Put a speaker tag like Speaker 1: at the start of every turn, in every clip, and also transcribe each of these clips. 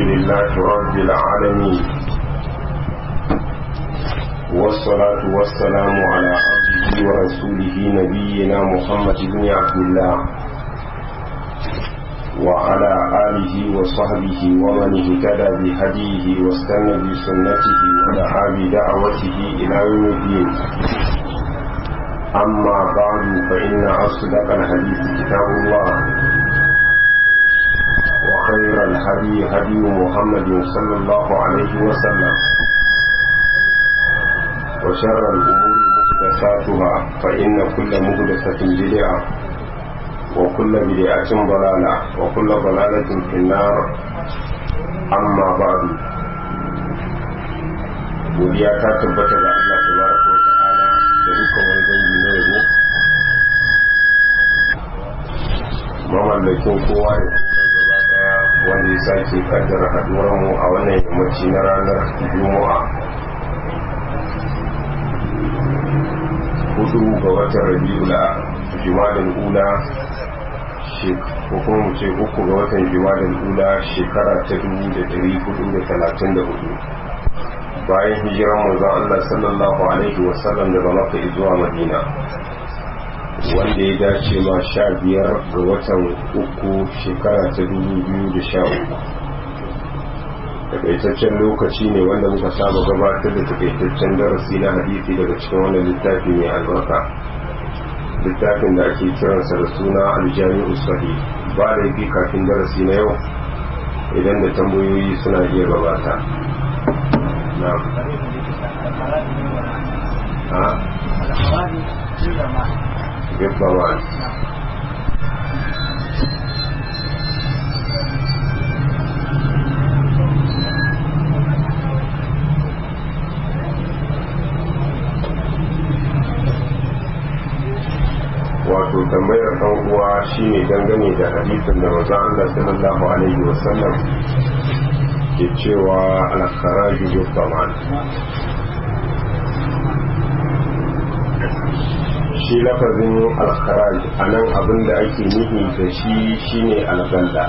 Speaker 1: لله رب العالمين والصلاة والسلام على عبده ورسوله نبينا محمد بن عبد الله وعلى آله وصحبه ومن اهتدى بهديه واستنى بسنته ودعا بدعوته إلى يوم الدين أما بعد فإن أصدق الحديث كتاب الله وخير الهدي هدي محمد صلى الله عليه وسلم وشر الأمور محدثاتها فإن كل محدثة بدعة وكل بدعة ضلالة وكل ضلالة في النار أما بعد godiya ta tabbata ga Allah tabaraka wa ta'ala da dukkan wani dangi na yabo mamallakin kowa da kuma gaba daya wanda ya sake kaddara haduwar mu a wannan yammaci na ranar juma'a hudu ga watan rabi'ul jumadal ula ko kuma mu ce uku ga watan jumadal ula shekara ta dubu da dari hudu da talatin da hudu bayan hijiran manzon Allah sallallahu alaihi wasallam daga Makka zuwa Madina wanda ya dace ma sha biyar ga watan uku shekara ta dubu biyu da sha uku takaitaccen lokaci ne wanda muka saba gabatar da takaitaccen darasi na hadisi daga cikin wannan littafi mai albarka littafin da ake kiransa da suna aljami'u sahih ba da yafi kafin darasi na yau idan da tambayoyi suna iya gabata نعم ها بالضمان wato tambayar ɗan uwa shine dangane da hadisin da manzon Allah sallallahu alaihi wasallam ke cewa alkharaju bil zaman shi lafazin alkharaj a nan abin da ake nihi da shi shine algalla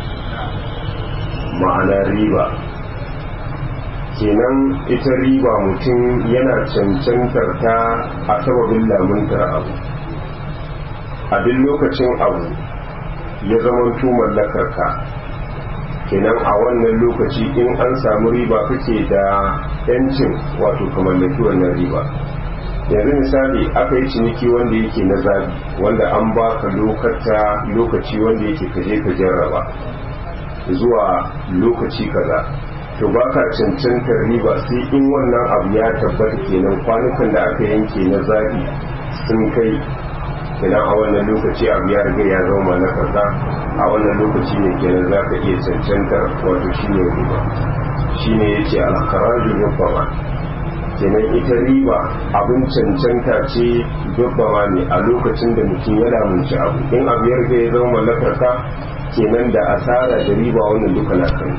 Speaker 1: ma'ana riba kenan ita riba mutum yana cancantar ta a sababin lamuntar abu a duk lokacin abu ya zama mallakar ka kenan a wannan lokaci in an samu riba kake da yancin wato ka mallaki wannan riba yanzu misali aka yi ciniki wanda yake na zabi wanda an baka lokata lokaci wanda yake kaje ka jarraba zuwa lokaci kaza to baka cancantar riba sai in wannan abu ya tabbata kenan kwanukan da aka yanke na zabi sun kai kenan a wannan lokaci abu ya riga ya zama na kaza a wannan lokaci ne kenan za ka iya cancantar wato shi ne riba shi ne ya ce alkaraju dubbama kenan ita riba abin cancanta ce dubbama ne a lokacin da mutum ya lamunci abu in abu ya riga ya zama mallakar ka kenan da asara da riba wannan duka na kan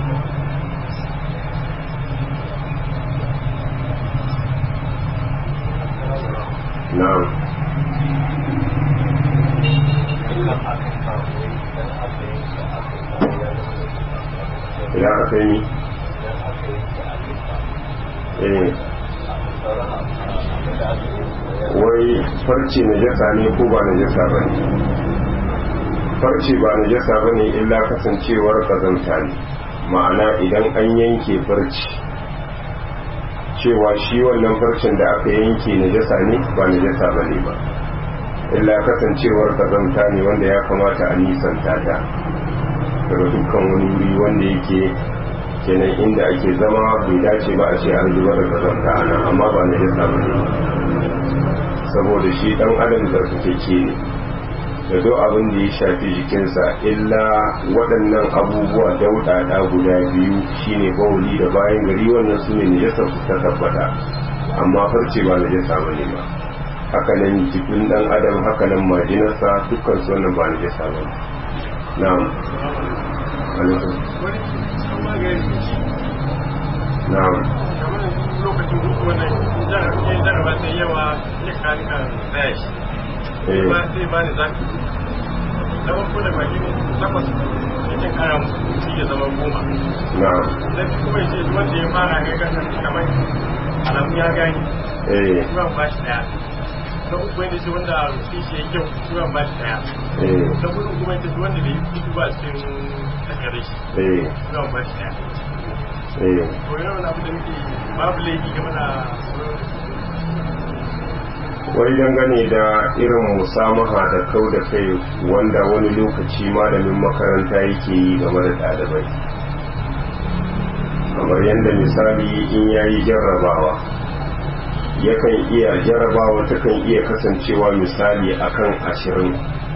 Speaker 1: na'am idan aka yi wai farce na jasa ne ko ba na jasa ba ne farce ba na jasa ba ne illa kasancewar kazanta ne ma'ana idan an yanke farce cewa shi wannan farcen da aka yanke na jasa ne ba na jasa ba ne ba illa kasancewar kazanta ne wanda ya kamata a nisanta ta daga dukkan wani wuri wanda yake kenan inda ake zama bai dace ba a ce an zubar da kazanta ana amma ba na yasa ba ne saboda shi dan adam da suke ke ne da duk abin da ya shafi jikinsa illa waɗannan abubuwa daudada guda biyu shine bawuli da bayan gari wannan su ne najasa su ta tabbata amma farce ba najasa ba ne ba hakanan jikin dan adam hakanan majinarsa dukkan su wannan ba najasa ba ne na'am alaikum na'am
Speaker 2: lokacin duk wannan jarraba sai yawa ya kari kan tsaya shi ba sai ba ni zaki na farko da baki takwas sai kara musu ya zama goma
Speaker 1: na'am
Speaker 2: dan kuma ya ce duk wanda ya fara ga kan kamar alamu ya gani
Speaker 1: eh
Speaker 2: kuma ba shi daya na uku wanda ce wanda rufi shi ya kyau kuma ba shi daya
Speaker 1: eh
Speaker 2: na hudu kuma ya ce duk wanda bai yi kudu ba cikin takare shi
Speaker 1: eh
Speaker 2: kuma ba shi daya
Speaker 1: eh
Speaker 2: to yana wani abu da muke babu laifi game da
Speaker 1: wai dangane da irin musamaha da kau da kai wanda wani lokaci malamin makaranta yake yi game da ɗalibai kamar yadda misali in ya yi jarrabawa yakan iya jarrabawa takan iya kasancewa misali akan ashirin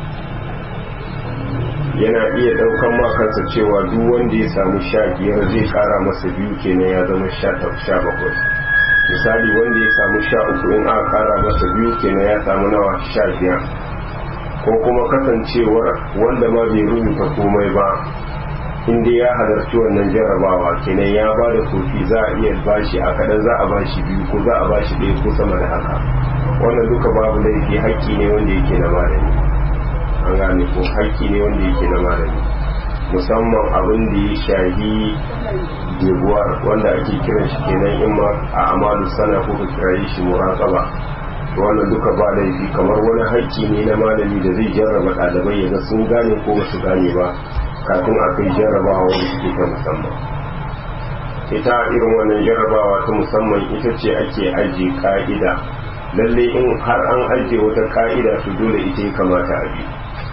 Speaker 1: yana iya ɗaukan makansa cewa duk wanda ya samu sha biyar zai ƙara masa biyu kenan ya zama sha bakwai misali wanda ya samu sha uku in aka kara masa biyu kenan ya samu nawa sha biyar ko kuma kasancewar wanda ma bai rubuta komai ba inda ya halarci wannan jarabawa kenan ya ba da kofi za a iya bashi a kaɗan za a bashi biyu ko za a bashi ɗaya ko sama da haka wannan duka babu laifi haƙƙi ne wanda yake na malami an gane ko haƙƙi ne wanda yake na malami musamman abin da ya shahi debuwar wanda ake kiran shi kenan in ma a amalu sana ko ka kira shi muraqaba to wannan duka ba laifi kamar wani haƙƙi ne na malami da zai jarraba ɗalibai ya ga sun gane ko ba su gane ba kafin a kai jarrabawa wanda suke ta musamman ita irin wannan jarrabawa ta musamman ita ce ake ajiye ka'ida lalle in har an ajiye wata ka'ida to dole ita ya kamata a bi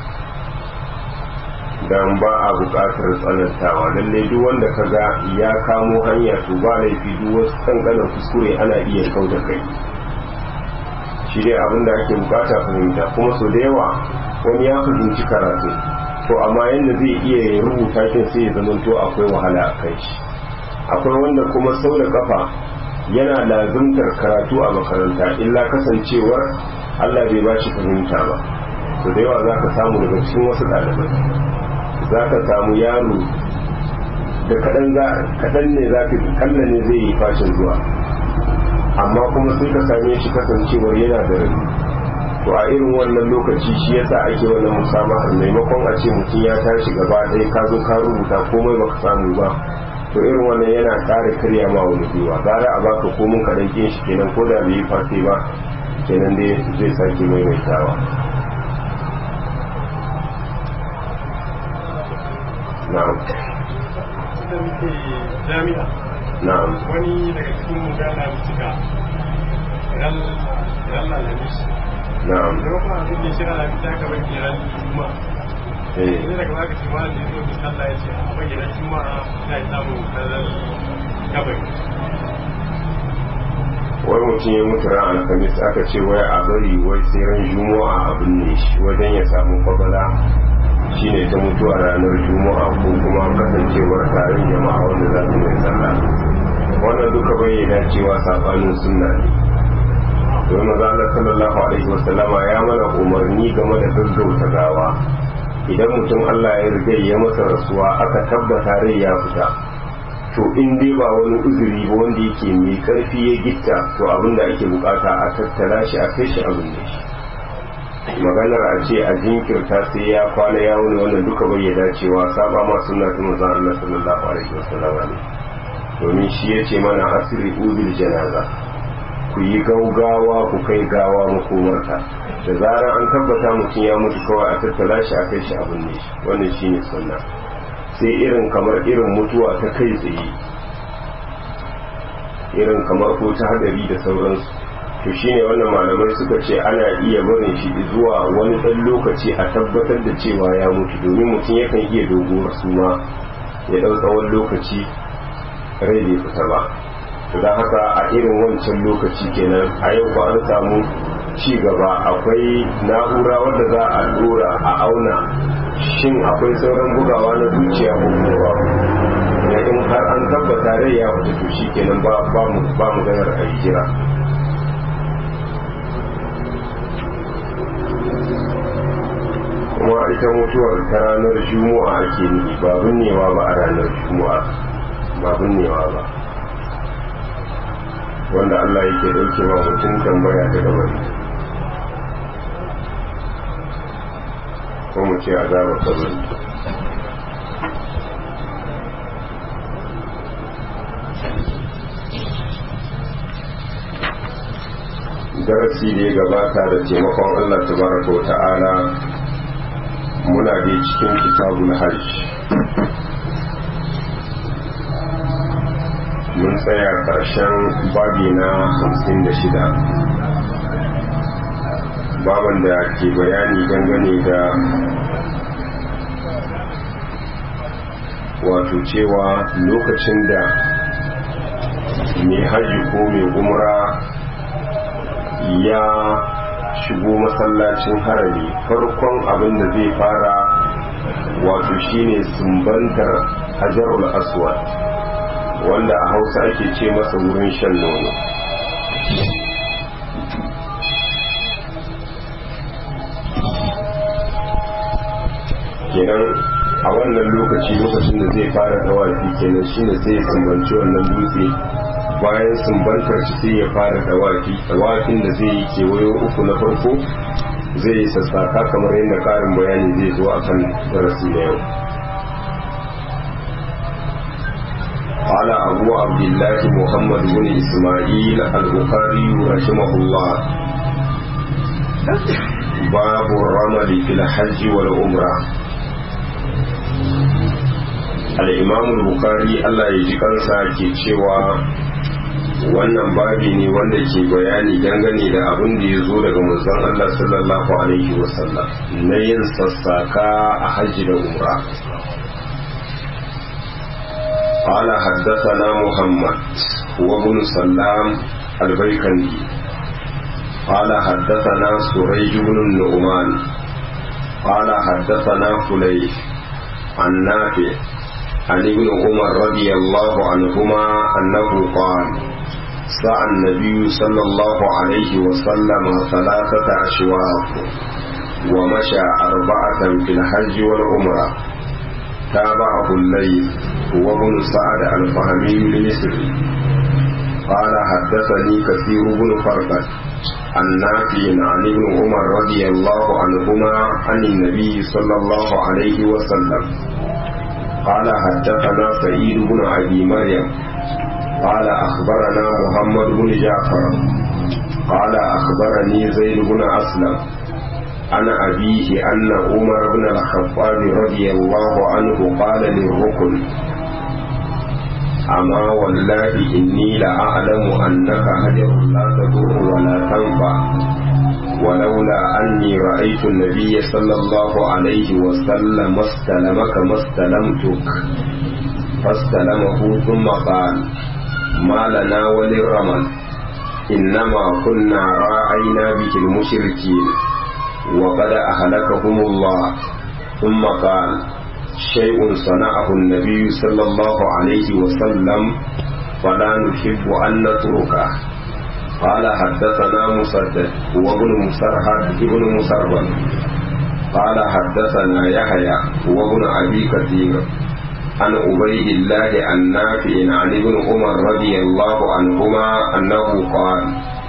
Speaker 1: dan ba a buƙatar tsanantawa lalle duk wanda ka ga ya kamo hanya to ba laifi duk wasu kankanin kuskure ana iya kau da kai shi dai abin da ake bukata fahimta kuma so da yawa wani ya fahimci karatu to amma yadda zai iya rubuta kin sai ya zama to akwai wahala a kai shi akwai wanda kuma sau da kafa yana lazimtar karatu a makaranta illa kasancewar Allah bai ba shi fahimta ba to da yawa za ka samu daga cikin wasu ɗalibai za ka samu yaro da kaɗan ne za ka kalla ne zai yi fashin zuwa amma kuma sai ka same shi kasancewar yana da rabi to a irin wannan lokaci shi yasa ake wannan musamman maimakon a ce mutum ya tashi gaba ɗaya ka zo ka rubuta komai baka samu ba to irin wannan yana ƙara karya ma wani gwiwa gara a baka komin kaɗan ƙin shi kenan ko da bai yi fate ba kenan dai zai sake maimaitawa na'am
Speaker 2: da muke jami'a
Speaker 1: na'am
Speaker 2: wani daga cikin mu ga na cika ran ran lalamis
Speaker 1: na'am
Speaker 2: da kuma abin da shi lalamis ta kamar ke ran juma
Speaker 1: eh
Speaker 2: ne daga zaka ce malam da yake sallah ya ce a bayyana juma'a ina samu kazan kabari
Speaker 1: wai mutum ya mutu ran alhamis aka ce wai a bari wai sai ran juma'a abin ne shi wajen ya samu kwabala shine ta mutuwa ranar juma'a ko kuma kasancewar taron jama'a wanda za su mai sallah wannan duka bai dacewa sabanin sunna ne domin maza Allah sallallahu alaihi wasallama ya mana umarni game da gaggauta gawa idan mutum Allah ya riga ya masa rasuwa aka tabbata rai ya fita to in dai ba wani uzuri ba wanda yake mai karfi ya gitta to abin da ake bukata a tattala shi a kai shi abin da shi maganar a ce a jinkirta sai ya kwana ya wuni wannan duka bai ya dacewa saba ma sunna ta manzon Allah sallallahu alaihi wasallam ne domin shi ya ce mana asiri uzul janaza ku yi gaugawa ku kai gawa makomarta da zarar an tabbata mutum ya mutu kawai a tattala shi a kai shi abin ne shi wannan shine sunna sai irin kamar irin mutuwa ta kai tsaye irin kamar ko ta hadari da sauransu to shine wannan malamai suka ce ana iya barin shi zuwa wani ɗan lokaci a tabbatar da cewa ya mutu domin mutum yakan iya doguwar suma ya ɗau tsawon lokaci rai bai fita ba to don haka a irin wancan lokaci kenan a yau ba an samu ci gaba akwai na'ura wadda za a dora a auna shin akwai sauran bugawa na zuciya ko kuma ba da in har an tabbata rai ya fita to shi kenan ba ba mu ba mu ganar a yi jira kuma ita mutuwar ta ranar juma'a ake nufi ba binnewa ba a ranar juma'a ba binnewa ba wanda Allah yake dauke wa mutum tambaya da gabari ko mu ce azabar kabari darasi da ya gabata da taimakon Allah tabaraka wa ta'ala muna da cikin kitabul hajj mun tsaya ƙarshen babi na hamsin da shida baban da ke bayani dangane da wato cewa lokacin da mai hajji ko mai umra ya shigo masallacin harami farkon abin da zai fara wato shine sumbantar hajarul aswad wanda a hausa ake ce masa wurin shan nono kenan a wannan lokaci lokacin da zai fara dawafi kenan shine sai ya sumbanci wannan dutse bayan sumbantar shi sai ya fara dawafi dawafin da zai yi kewayo uku na farko zai yi sassaka kamar yadda karin bayani zai zo a kan darasi na yau قال أبو عبد الله محمد بن إسماعيل البخاري رحمه الله باب الرمل في الحج والعمرة الإمام البخاري الله يجي kansa ke cewa wannan babi ne wanda ke bayani dangane da abin da ya zo daga manzon Allah sallallahu alaihi wasallam na yin sassaka a hajji da umra قال حدثنا محمد هو ابن سلام البيكندي قال حدثنا سريج بن النعمان قال حدثنا فليح عن نافع عن ابن عمر رضي الله عنهما أنه قال سعى النبي صلى الله عليه وسلم ثلاثة أشواط ومشى أربعة في الحج والعمرة تابعه الليل هو ابن سعد الفهمي المصري قال حدثني كثير بن فرقد عن نافع عن ابن عمر رضي الله عنهما عن النبي صلى الله عليه وسلم قال حدثنا سعيد بن ابي مريم قال اخبرنا محمد بن جعفر قال اخبرني زيد بن اسلم عن أبيه أن عمر بن الخطاب رضي الله عنه قال للركن أما والله إني لأعلم أنك هجر لا تضر ولا تنفع ولولا أني رأيت النبي صلى الله عليه وسلم استلمك ما استلمتك فاستلمه ثم قال ما لنا وللرمل إنما كنا راعينا به المشركين وقد أهلكهم الله ثم قال شيء صنعه النبي صلى الله عليه وسلم فلا نحب أن نتركه قال حدثنا مسدد هو ابن مسرهد ابن مسربل قال حدثنا يحيى هو ابن أبي كثير عن عبيد الله النافع عن ابن عمر رضي الله عنهما أنه قال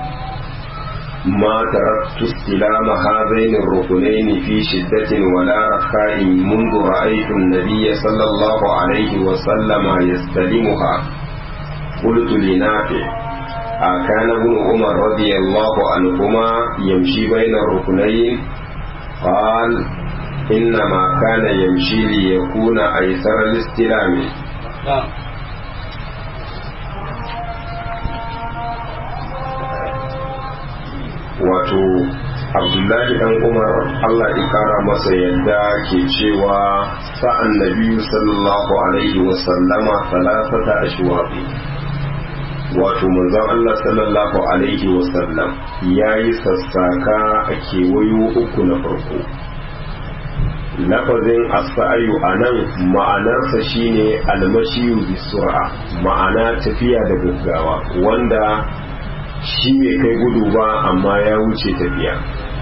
Speaker 1: ما تركت استلام هذين الركنين في شدة ولا رخاء منذ رأيت النبي صلى الله عليه وسلم يستلمها قلت لنافع أكان ابن عمر رضي الله عنهما يمشي بين الركنين قال إنما كان يمشي ليكون أيسر الاستلام wato abdullahi dan umar allah ya kara masa yadda ke cewa sa'an nabiyu sallallahu alaihi wasallama salasata ashwabi wato manzon allah sallallahu alaihi wasallam ya yi sassaka a kewayo uku na farko lafazin asa'ayu a nan ma'anarsa shine almashiyu bisur'a ma'ana tafiya da gaggawa wanda shi bai kai gudu ba amma ya wuce tafiya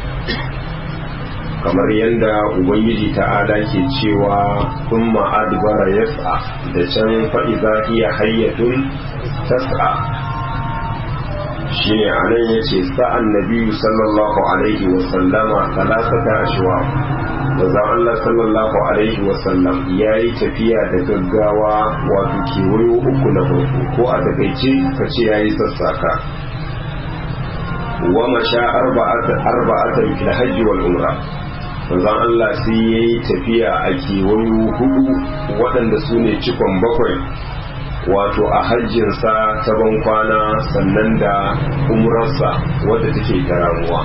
Speaker 1: kamar yadda ubangiji ta'ala ke cewa sun ma'adbara yas'a da can fa'iza iya hayyatun tas'a shi ne a nan ya ce sa'an nabiyu sallallahu alaihi wasallama talatata ashwa manzon Allah sallallahu alaihi wasallam ya yi tafiya da gaggawa wato kewayo uku na farko ko a takaice ka ce ya yi sassaka wa masha arba'atan fil hajji wal umra manzon Allah sai yayi tafiya a kewayo hudu waɗanda su ne cikon bakwai wato a hajjinsa ta ban kwana sannan da umrarsa wadda take ta ramuwa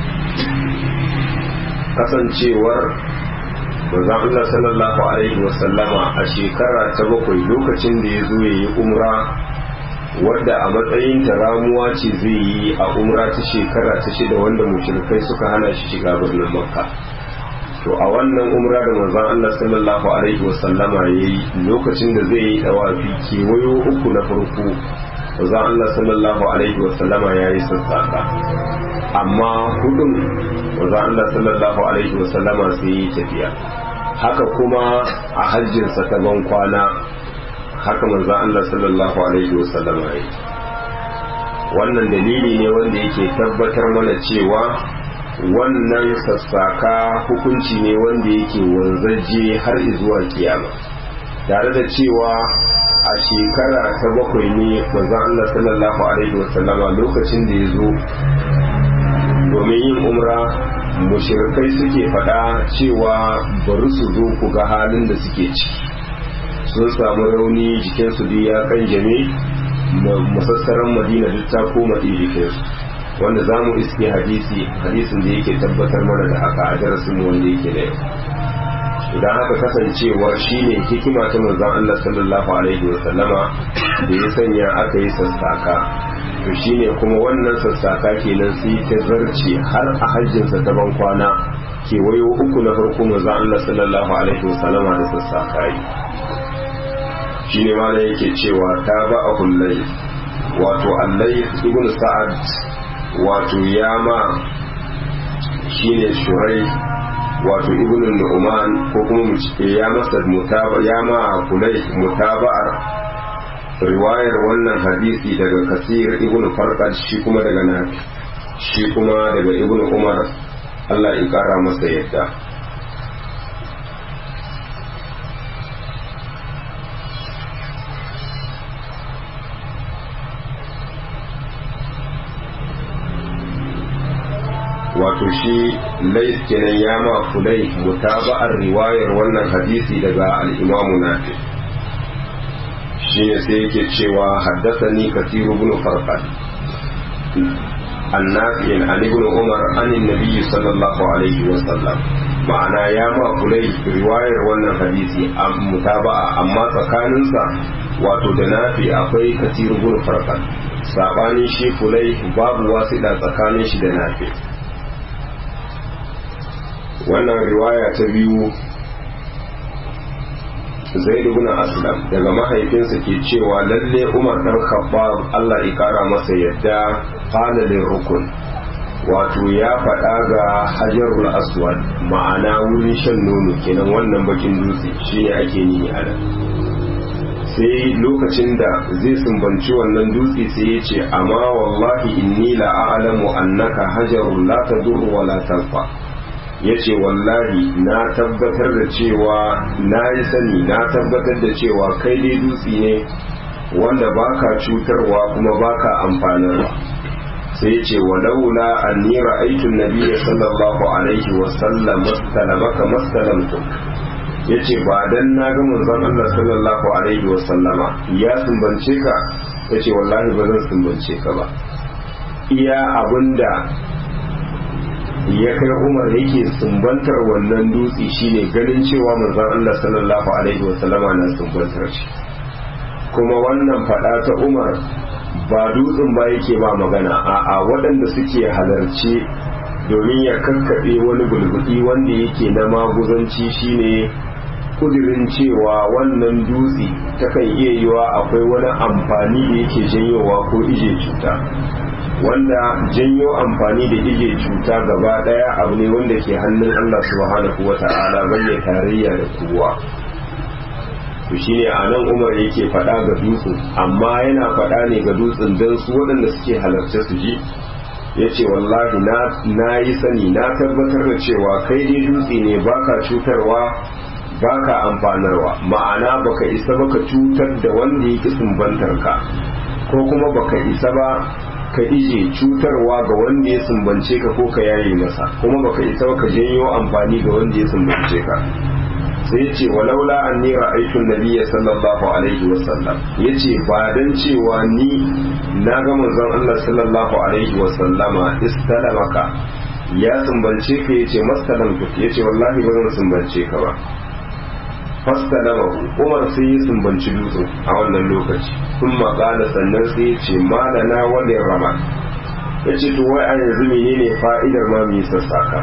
Speaker 1: kasancewar manzon Allah sallallahu alaihi wasallama a shekara ta bakwai lokacin da ya zo ya yi umra wadda a matsayin ta ramuwa ce zai yi a umra ta shekara ta shida wanda mushrikai suka hana shi shiga birnin makka to a wannan umra da manzon Allah sallallahu alaihi wasallama yayi lokacin da zai yi dawafi kewayo uku na farko manzon Allah sallallahu alaihi wasallama yayi sassaka amma hudun manzon Allah sallallahu alaihi wasallama sai yi tafiya haka kuma a hajjinsa ta ban kwana haka manzon Allah sallallahu alaihi wasallama yayi wannan dalili ne wanda yake tabbatar mana cewa wannan sassaka hukunci ne wanda yake wanzaje har zuwa kiyama tare da cewa a shekara ta bakwai ne manzon Allah sallallahu alaihi wasallama lokacin da ya zo domin yin umra mushrikai suke faɗa cewa bari su zo ku ga halin da suke ciki sun samu rauni jikinsu duk ya kan jame masassaran madina duk ta koma jikinsu wanda za mu iske hadisi hadisin da yake tabbatar mana da haka a darasin wanda yake da yau idan haka kasancewar shine hikima ta manzon Allah sallallahu alaihi wa sallama da ya sanya aka yi sassaka to shine kuma wannan sassaka kenan sai ta zarce har a hajjinsa ta ban kwana kewayo uku na farko manzon Allah sallallahu alaihi wa sallama da sassaka yi shine ma yake cewa ta ba a hullai wato allai ibn sa'ad wato yama shine shurai wato ibn nu'man ko kuma mu ce ya masa mutaba yama kulai mutaba'ar riwayar wannan hadisi daga kasir ibn farqad shi kuma daga nafi shi kuma daga ibn umar Allah ya kara masa yadda wato shi lais kenan ya ma fulai mutaba'ar riwayar wannan hadisi daga al-imamu nafi shine sai yake cewa haddathani kathir ibn farqad annafi an ibn umar an annabi sallallahu alaihi wa sallam ma'ana ya ma fulai riwayar wannan hadisi a mutaba'a amma tsakaninsa wato da nafi akwai kathir ibn farqad sabanin shi fulai babu wasiɗa tsakanin shi da nafi wannan riwaya ta biyu zaid ibn aslam daga mahaifinsa ke cewa lalle umar dan khattab Allah ya kara masa yadda qala rukun wato ya faɗa ga hajarul aswad ma'ana wurin shan nono kenan wannan bakin dutse shine ake nihi a nan sai lokacin da zai sumbanci wannan dutse sai ya ce amma wallahi inni la a'lamu annaka hajarul la tadur wa la tanfa ya ce wallahi na tabbatar da cewa na yi sani na tabbatar da cewa kai dai dutse ne wanda baka cutarwa kuma baka amfanarwa sai ce walaula anni ra'aytu an-nabiy sallallahu alaihi wa sallam mastalamaka mastalamtu yace ba dan na ga manzon Allah sallallahu alaihi wa sallama ya sumbance ka yace wallahi ba zan sumbance ka ba iya abinda ya kai umar yake sumbantar wannan dutse shine ganin cewa manzon Allah sallallahu alaihi wasallama na sumbantar shi kuma wannan fada ta umar ba dutsen ba yake ba magana a'a waɗanda suke halarci domin ya kakkaɓe wani bulbudi wanda yake na maguzanci shine kudirin cewa wannan dutse takan iya yiwa akwai wani amfani da yake janyowa ko ije cuta wanda janyo amfani da ije cuta gaba daya abu ne wanda ke hannun Allah subhanahu wa ta'ala bayyana tarayya da kowa to shine a nan Umar yake faɗa ga dutsen amma yana faɗa ne ga dutsen don su waɗanda suke halarce su ji ya ce wallahi na yi sani na tabbatar da cewa kai dai dutse ne baka cutarwa baka amfanarwa ma'ana baka isa baka cutar da wanda yake sumbantar ka ko kuma baka isa ba ka ije cutarwa ga wanda ya sumbance ka ko ka yaye masa kuma baka isa ka janyo amfani ga wanda ya sumbance ka sai ce walaula an ni ra'aytu nabiyya sallallahu alaihi wa sallam yace ba dan cewa ni na ga manzon Allah sallallahu alaihi wa sallama istalamaka ya sumbance ka yace mastalamtu yace wallahi ba zan sumbance ka ba fastalamahu Umar sai ya sumbanci dutsen a wannan lokaci kun maƙala sannan sai ya ce malana wanda rama ya ce to wai a yanzu menene fa'idar ma mu yi sassaka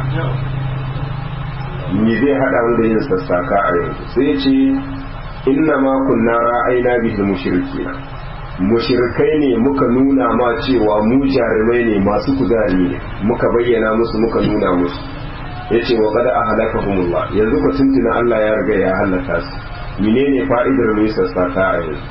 Speaker 1: me zai haɗa mu da yin sassaka a yanzu sai ya ce inna ma kunna ra'ayna bihi mushrikina mushrikai ne muka nuna ma cewa mu jarumai ne masu kuzari ne muka bayyana musu muka nuna musu yace wa qad ahlakahumullah yanzu ko tuntuna Allah ya riga ya halaka su menene fa'idar mu sassaka a yanzu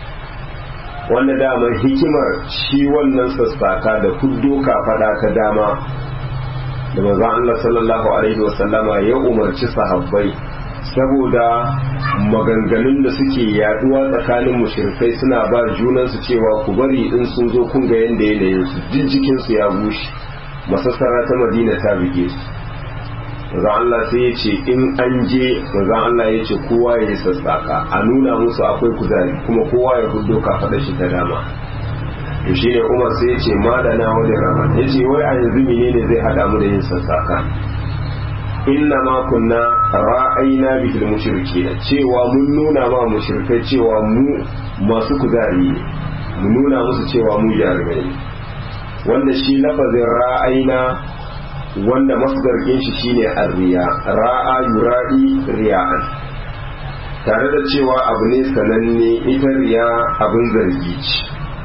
Speaker 1: wanda dama hikimar shi wannan sassaka da kuddo fada ta dama da manzon Allah sallallahu alaihi wasallama ya umarci sahabbai saboda maganganun da suke yaduwa tsakanin mushrikai suna ba junansu cewa ku bari in sun zo kun ga yanda yanayin su jijjikin su ya bushe masassara ta Madina ta bige su manzon Allah sai ya ce in an je manzon Allah ya ce kowa ya yi sassaka a nuna musu akwai kuzari kuma kowa ya fuddo kafaɗa shi ta dama to shi ne Umar sai ya ce madana wani rama ya ce wai a yanzu menene zai haɗa mu da yin sassaka inna ma kunna ra'ayna bil mushrikeena cewa mun nuna ma mushrikai cewa mu masu kuzari ne mu nuna musu cewa mu jarumai ne wanda shi lafazin ra'ayna wanda masdarkin shi shine arriya ra'a yura'i riya'an tare da cewa abu ne sananne ita riya abin zargi ce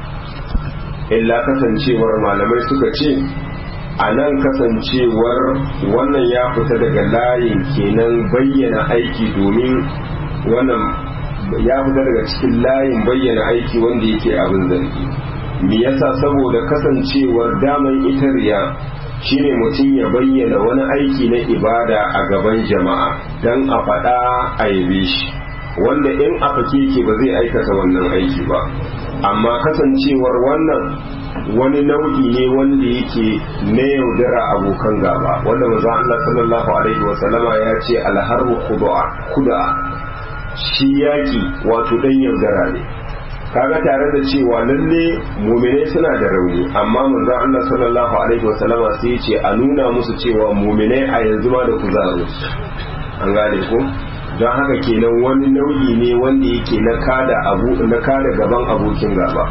Speaker 1: illa kasancewar malamai suka ce a nan kasancewar wannan ya fita daga layin kenan bayyana aiki domin wannan ya fita daga cikin layin bayyana aiki wanda yake abin zargi me yasa saboda kasancewar daman ita riya shine mutum ya bayyana wani aiki na ibada a gaban jama'a don a faɗa a yabe shi wanda in a fake ba zai aikata wannan aiki ba amma kasancewar wannan wani nau'i ne wanda yake na yaudara abokan gaba wanda maza Allah sallallahu alaihi wa sallama ya ce alharbu kuda'a shi yaki wato dan yaudara ne kaga tare da cewa lalle muminai suna da rauni amma manzon Allah sallallahu alaihi wa sallama sai ya ce a nuna musu cewa muminai a yanzu ma da kuzaro an gane ko don haka kenan wani nau'i ne wanda yake na kada abu na kada gaban abokin gaba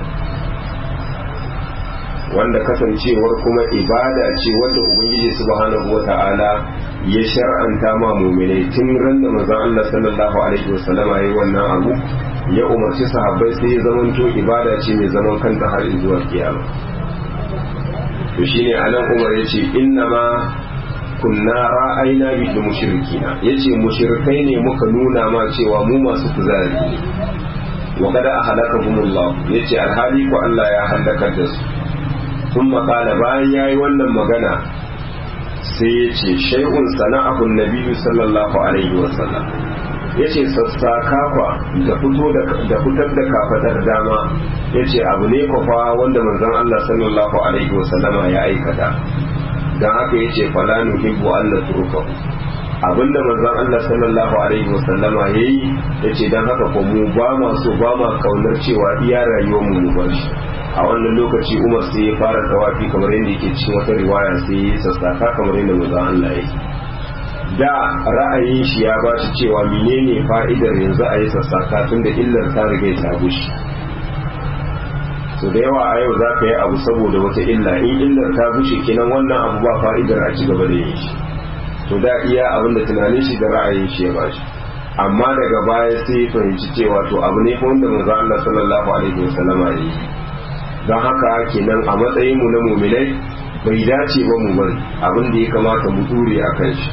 Speaker 1: wanda kasancewar kuma ibada ce wanda ubangiji subhanahu wata'ala ya shar'anta ma muminai tun ran da manzon Allah sallallahu alaihi wasallama yayi wannan abu ya umarci sahabbai sai ya zamanto ibada ce mai zaman kanta har zuwa kiyama to shine anan Umar yace inna ma kunna ra'ayna bil mushrikina yace mushrikai ne muka nuna ma cewa mu masu kuzari wa kada ahlakahumullah yace alhali ko Allah ya halaka da su ثم قال bayan yayi wannan magana sai ya ce shay'un sana'ahu nabiyyu sallallahu alaihi wa sallam yace sassaka kwa da fito da fitar da kafadar dama yace abu ne kwafa wanda manzon Allah sallallahu alaihi wa sallama ya aikata dan haka yace fala nuhibbu an natrukahu abinda manzon Allah sallallahu alaihi wa sallama yayi yace dan haka ko mu ba ma so ba ma kaunar cewa iya rayuwar mu mu bar shi a wannan lokaci umar sai ya fara tawafi kamar yadda yake cikin wata riwaya sai ya sassaka kamar yadda manzon Allah yake da ra'ayin shi ya ba shi cewa menene fa'idar yanzu a yi sassaka tun da illar ta riga ta gushi so da yawa a yau za ka yi abu saboda wata illa in illar ta gushe kenan wannan abu ba fa'idar a ci gaba da yin shi to da iya abin da tunanin shi da ra'ayin shi ya ba shi amma daga baya sai ya fahimci cewa to abu ne wanda manzon Allah sallallahu alaihi wasallama ya yi don haka kenan a matsayin mu na muminai bai dace ba mu bari abin da ya kamata mu dure a kan shi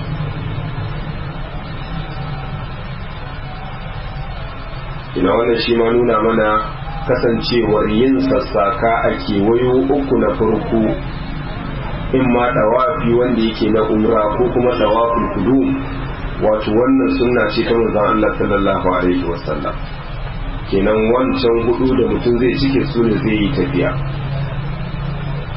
Speaker 1: ina wannan shi ma nuna mana kasancewar yin sassaka a kewayo uku na farko in ma dawafi wanda yake na umra ko kuma dawaful kudum wato wannan sunna ce ta manzon Allah sallallahu alaihi wasallam kenan wancan hudu da mutum zai cike su ne zai yi tafiya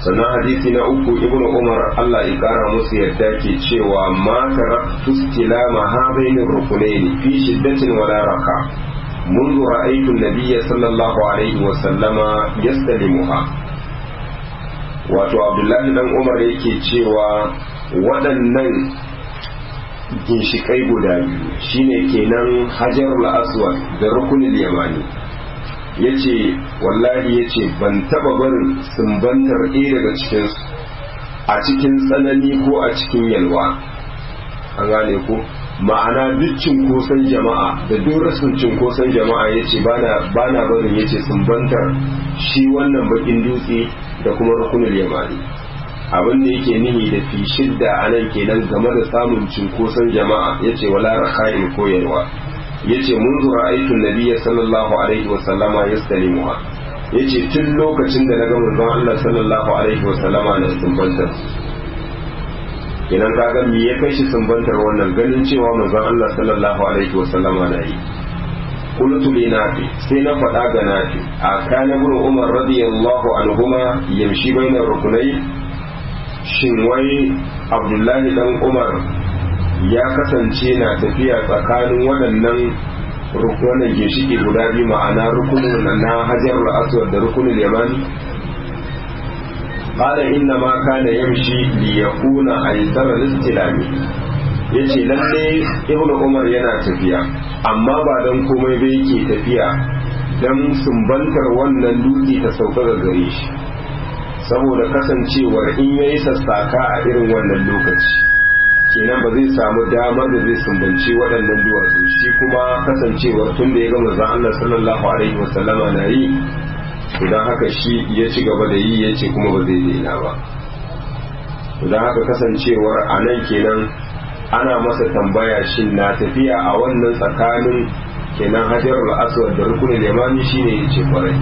Speaker 1: sannan hadisi na uku ibnu umar Allah ya kara musu yadda ke cewa ma taraktu istilama hadaini rukunaini fi shiddatin wala raka منذ رأيت النبي صلى الله عليه وسلم يستلمها wato abdullahi dan umar yake cewa waɗannan ginshikai guda biyu shine kenan hajarul aswad da rukunin yamani ya ce wallahi ya ce ban taba barin sumbantar ɗaya daga cikinsu a cikin tsanani ko a cikin yalwa an gane ko ma'ana duk cinkoson jama'a da duk rasin cinkoson jama'a ya ce ba na barin ya ce sumbantar shi wannan bakin dutse da kuma rukunin yamani abin da yake nihi da fi shidda a nan kenan game da samun cinkoson jama'a ya ce wala raka'in koyarwa ya ce mun zura aikin nabiya sallallahu alaihi wasallama ya stalimuwa ya ce tun lokacin da na ga manzon Allah sallallahu alaihi wasallama na sumbantar kenan kaga me ya kai shi sumbantar wannan ganin cewa manzon Allah sallallahu alaihi wasallama na yi qultu li nafi sai na faɗa ga nafi a kana ibn umar radiyallahu anhuma yamshi bainar rukunai shin wai abdullahi dan umar ya kasance na tafiya tsakanin waɗannan rukunan ginshiki guda biyu ma'ana rukunin na hajar aswad da rukunin yamani qala inna ma kana yamshi li yakuna aysara listilami yace lalle ibnu umar yana tafiya amma ba dan komai ba yake tafiya dan sumbantar wannan dutse ta sauka ga gare shi saboda kasancewar in yayi sassaka a irin wannan lokaci kenan ba zai samu damar da zai sumbanci waɗannan duwatsu shi kuma kasancewar tun da ya ga manzon Allah sallallahu alaihi wasallama na yi idan haka shi ya ci gaba da yi ya ce kuma ba zai daina ba idan haka kasancewar a nan kenan ana masa tambaya shin na tafiya a wannan tsakanin kenan hajarul aswad da rukunin limani shine yace kwarai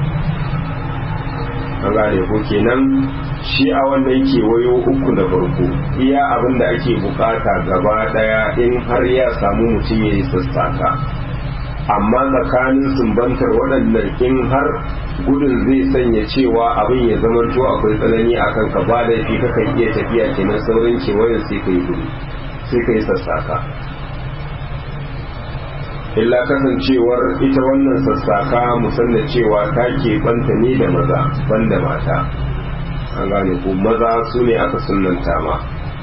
Speaker 1: an gane ko kenan shi a wannan kewayo uku da farko iya abin da ake bukata gaba daya in har ya samu mutum ya yi sassaka amma tsakanin sumbantar waɗannan in har gudun zai sanya cewa abin ya zamanto akwai tsanani a kanka ba laifi kakan iya tafiya kenan saurin kewayen sai ka yi gudu sai ka yi sassaka illa kasancewar ita wannan sassaka musamman cewa ta ke banta ne da maza banda mata an gane ko maza su ne aka sunanta ma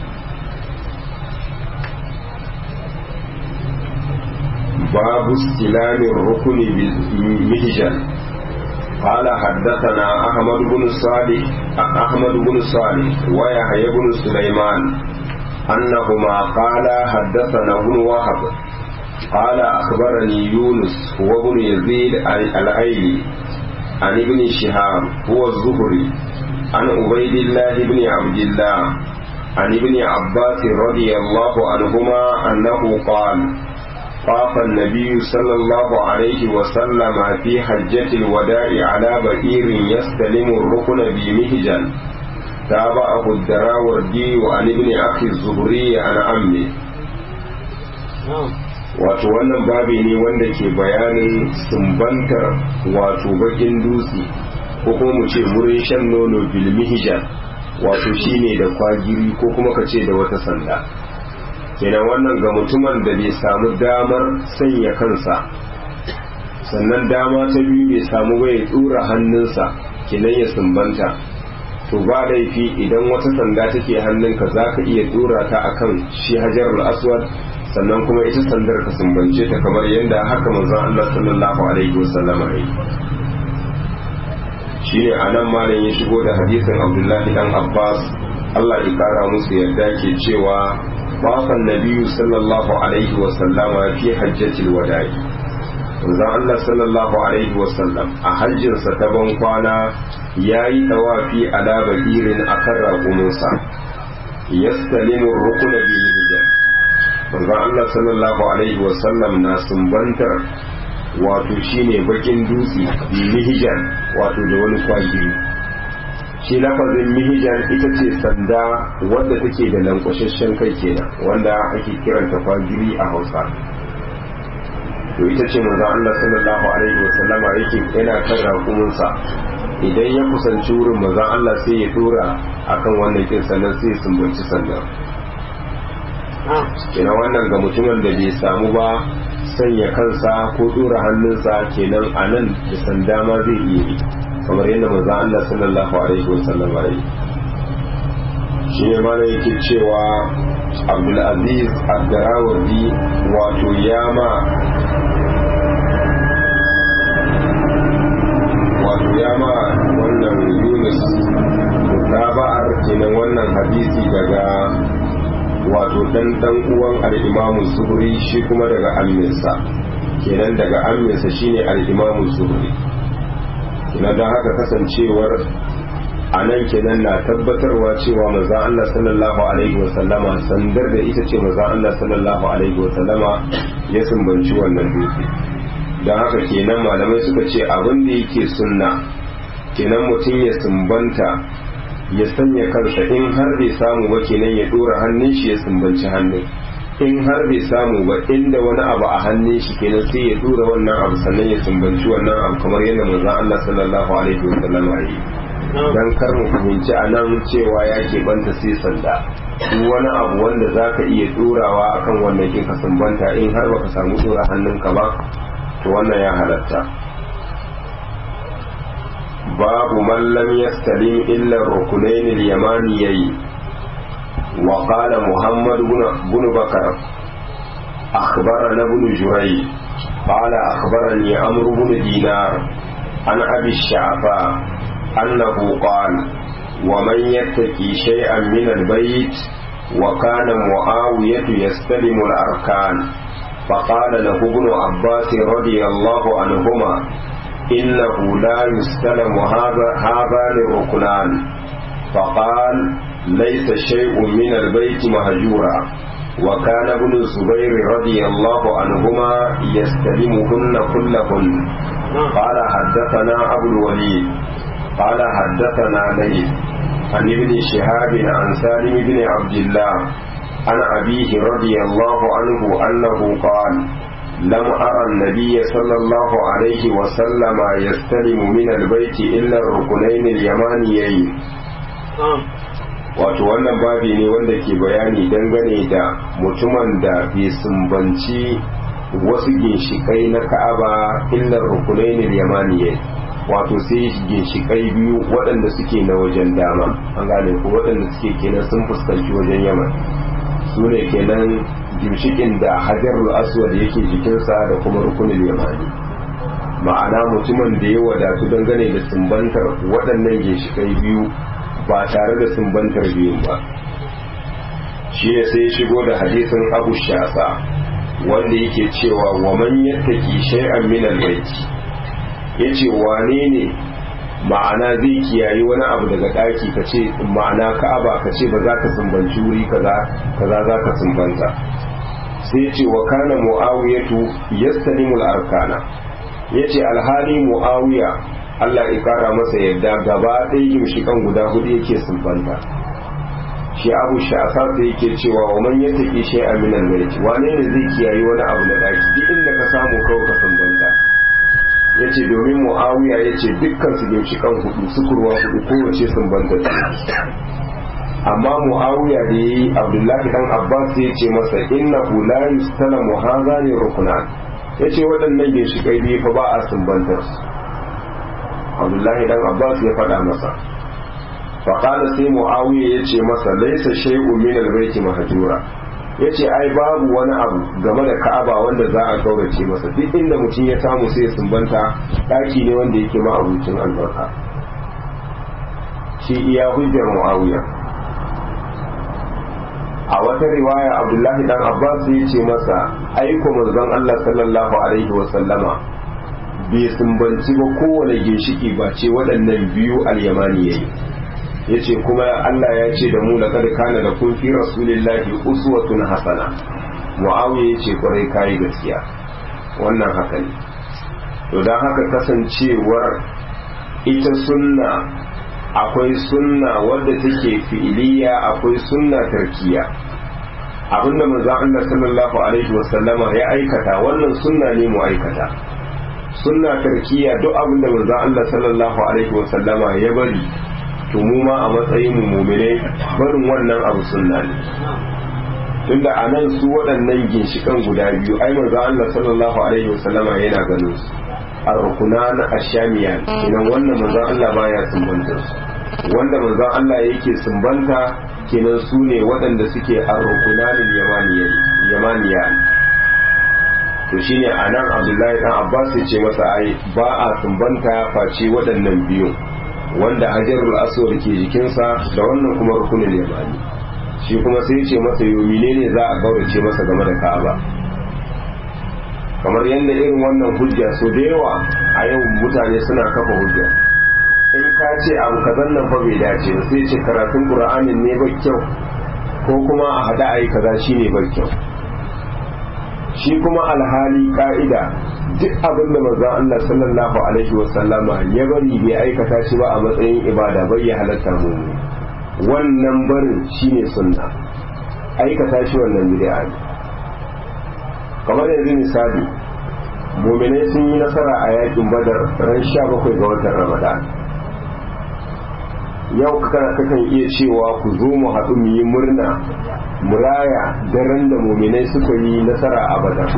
Speaker 1: babu stilamin rukuni mihjan قال حدثنا أحمد بن صالح أحمد بن صالح ويحيى بن سليمان أنهما قال حدثنا ابن وهب قال أخبرني يونس هو ابن يزيد الأيلي عن ابن شهاب هو الزهري عن عبيد الله بن عبد الله عن ابن عباس رضي الله عنهما أنه قال طاف النبي صلى الله عليه وسلم في حجة الوداع على بئير يستلم الركن بمهجا تابعه الدراوردي عن ابن أخي الزهري عن عمه wato wannan babi ne wanda ke bayanin sumbantar wato bakin dutse ko kuma mu ce wurin shan nono bilmihijan wato shine da kwagiri ko kuma ka ce da wata sanda kenan wannan ga mutumin da bai samu damar sanya kansa sannan dama ta biyu bai samu bai tsura hannunsa kenan ya sumbanta to ba laifi idan wata sanda take hannunka za ka iya tsura ta akan shi hajar aswad sannan kuma ita sandar ka sumbance ta kamar yadda haka manzon Allah sallallahu alaihi wasallama yi shine anan malam ya shigo da hadisin Abdullahi dan Abbas Allah ya kara musu yarda ke cewa bafan nabiyyu sallallahu alaihi wasallama fi hajjatil wada'i manzon Allah sallallahu alaihi wasallam a hajjinsa ta ban kwana yayi dawafi ala bakirin akan raƙuminsa yastalimu rukuna bil hijab manzon Allah sallallahu alaihi wasallam na sumbantar wato shine bakin dutse bi mihijan wato da wani kwagiri shi lafazin mihijan ita ce sanda wadda take da lankwashashen kai kenan wanda ake kiranta kwagiri a hausa to ita ce manzon Allah sallallahu alaihi wasallama yake yana kan raƙuminsa idan ya kusanci wurin manzon Allah sai ya dora akan wannan kin sannan sai ya sumbanci sannan kenan wannan ga mutumin da bai samu ba sanya kansa ko dora hannunsa kenan a nan da sanda ma zai iya yi kamar yadda manzon Allah sallallahu alaihi wasallam ya yi shi ne mana yake cewa abdulaziz abdarawardi wato yama wato yama wannan yunus mutaba'ar kenan wannan hadisi daga wato dan dan uwan al-imamu zuhri shi kuma daga amminsa kenan daga amminsa shine al-imamu zuhri kenan don haka kasancewar a nan kenan na tabbatarwa cewa maza Allah sallallahu alaihi wasallama sandar da ita ce maza Allah sallallahu alaihi wasallama ya sumbanci wannan dutse don haka kenan malamai suka ce abin da yake sunna kenan mutum ya sumbanta ya sanya kansa in har bai samu ba kenan ya dora hannun shi ya sumbanci hannun in har bai samu ba inda wani abu a hannun shi kenan sai ya dora wannan abu sannan ya sumbanci wannan abu kamar yadda manzon Allah sallallahu alaihi wasallama ya yi don kar mu fahimci a nan cewa ya banta sai sanda duk wani abu wanda za ka iya turawa akan wannan kin ka sumbanta in har baka samu tura hannunka ba to wannan ya halatta babu man lam yastalim illa rukunain al-yamaniyyi wa qala muhammad ibn bakar akhbarana ibn juray قال أخبرني عمرو بن دينار عن أبي الشعفاء أنه قال ومن يتقي شيئا من البيت وكان معاوية يستلم الأركان فقال له ابن عباس رضي الله عنهما إنه لا يستلم هذا هذان الركنان فقال ليس شيء من البيت مهجورا وكان ابن الزبير رضي الله عنهما يستلمهن كلهن قال حدثنا أبو الوليد قال حدثنا ليث عن ابن شهاب عن سالم بن عبد الله عن أبيه رضي الله عنه أنه قال لم أرى النبي صلى الله عليه وسلم يستلم من البيت إلا الركنين اليمانيين wato wannan babi ne wanda ke bayani dangane da mutumin da bai sumbanci wasu ginshikai na ka'aba illar rukunainin yamaniyai wato sai ginshikai biyu waɗanda suke na wajen dama an gane ko waɗanda suke kenan sun fuskanci wajen yaman su ne kenan ginshikin da hajarul aswad yake jikinsa da kuma rukunin yamani ma'ana mutumin da ya wadatu dangane da sumbantar waɗannan ginshikai biyu ba tare da sumbantar biyun ba shi ne sai shigo da hadisin abu shasa wanda yake cewa wa man yattaki shay'an min al-baiti yace wane ne ma'ana zai kiyayi wani abu daga daki ka ce ma'ana ka'aba ka ce ba za ka sumbanci wuri kaza kaza za ka sumbanta sai ce wa kana mu'awiyatu yastalimul arkana yace alhali mu'awiya Allah ya kara masa yadda gaba ɗaya gimshikan guda hudu yake sumbanta shi abu sha'asa sai yake cewa wa man yattaki shay'an min al-bayt wane ne zai kiyayi wani abu na daki duk inda ka samu kawai ka sumbanta yace domin muawiya yace dukkan su ginshikan hudu sukurwa hudu kowace sumbanta ce amma muawiya da yayi abdullahi dan abbas ya ce masa innahu la yustalamu hadhani rukunan yace waɗannan ginshikai biyu fa ba a sumbantar su abdullahi dan abbas ya faɗa masa faƙala sai mu'awiya ya ce masa laisa shay'un min al-bayti mahjura yace ai babu wani abu game da ka'aba wanda za a gaurace masa duk inda mutum ya samu sai ya sumbanta daki ne wanda yake ma'abucin albarka shi iya hujjar mu'awiya a wata riwaya abdullahi dan abbas ya ce masa aiko manzon Allah sallallahu alaihi wa sallama bai sumbanci ba kowane ginshiki ba ce waɗannan biyu al-yamani yayi yace kuma Allah ya ce da mu laqad kana lakum fi rasulillahi uswatun hasana muawiya yace kwarai kai gaskiya wannan haka ne to dan haka kasancewar ita sunna akwai sunna wadda take fi'iliya akwai sunna tarkiya abinda manzon Allah sallallahu alaihi wasallama ya aikata wannan sunna ne mu aikata sunna tarkiya duk abin da manzo Allah sallallahu alaihi wa sallama ya bari to mu ma a matsayin mu mu'minai barin wannan abu sunna ne tunda a nan su waɗannan ginshikan guda biyu ai manzo Allah sallallahu alaihi wa sallama yana ganin su ar-rukunan ash-shamiyan kenan wannan manzo Allah baya sumbanta su wanda manzo Allah yake sumbanta kenan su ne waɗanda suke ar-rukunan yamaniya to shine anan Abdullahi dan Abbas ya ce masa ai ba a sumbanta face waɗannan biyu wanda hajarul aswad ke jikinsa da wannan kuma rukunin yamani shi kuma sai ce masa yomi ne za a gaurace masa game da Ka'aba kamar yadda irin wannan hujja so da yawa a yau mutane suna kafa hujja in ka ce abu kazan nan fa bai dace ba sai ce karatun qur'anin ne ba kyau ko kuma a hada ayi kaza shine ba kyau shi kuma alhali ka'ida duk abin da manzon Allah sallallahu alaihi wa sallama ya bari bai aikata shi ba a matsayin ibada bai ya halatta mu wannan barin shine sunna aikata shi wannan bid'a ne kamar yanzu misali muminai sun yi nasara a yakin badar ran sha bakwai ga watan ramadan yau kana kakan iya cewa ku zo mu haɗu mu yi murna muraya daren da muminai suka yi nasara a badar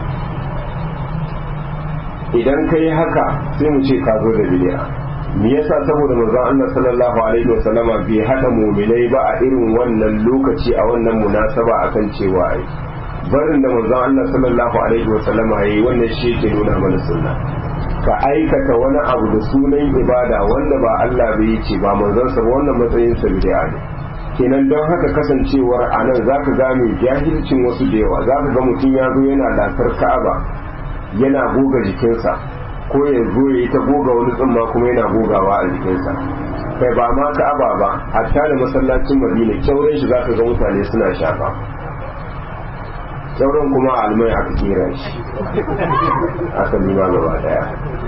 Speaker 1: idan ka yi haka sai mu ce ka zo da bidiya me yasa saboda manzon Allah sallallahu alaihi wasallama bai hada muminai ba a irin wannan lokaci a wannan munasaba akan cewa ai barin da manzon Allah sallallahu alaihi wasallama yayi wannan shi ke nuna mana sunna ka aikata wani abu da sunan ibada wanda ba Allah bai ce ba manzon sa ba wannan matsayin sa bid'a ne kenan don haka kasancewar anan zaka gane jahilcin wasu da yawa zaka ga mutum ya zo yana dakar Ka'aba yana goga jikinsa ko ya zo ya yi ta goga wani tsumma kuma yana gogawa a jikinsa kai ba ma Ka'aba ba hatta da masallacin Madina kyauren shi zaka ga mutane suna shafa sauran kuma almai aka kera shi aka nima gaba daya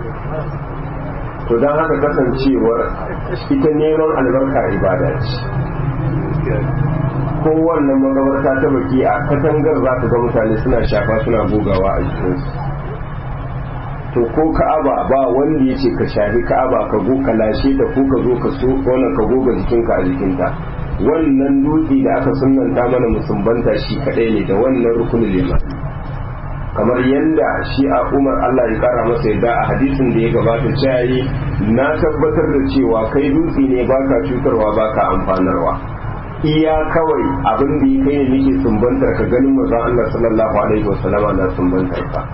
Speaker 1: to don haka kasancewar ita neman albarka ibada ce kowannan magabarta ta baki a katangar za ka ga mutane suna shafa suna gogawa a jikinsu to ko ka'aba ba wanda ya ce ka shafi ka'aba ka go ka lashe ta ko ka zo ka so wannan ka goga jikinka a jikinta wannan dutse da aka sunanta mana musumbanta shi kadai ne da wannan rukunin liman kamar yadda shi a umar Allah ya kara masa yadda a hadisin da ya gabata cewa na tabbatar da cewa kai dutse ne baka cutarwa baka amfanarwa iya kawai abin da ya kai ne nake sumbantar ka ganin manzon Allah sallallahu alaihi wasallama na sumbantar ka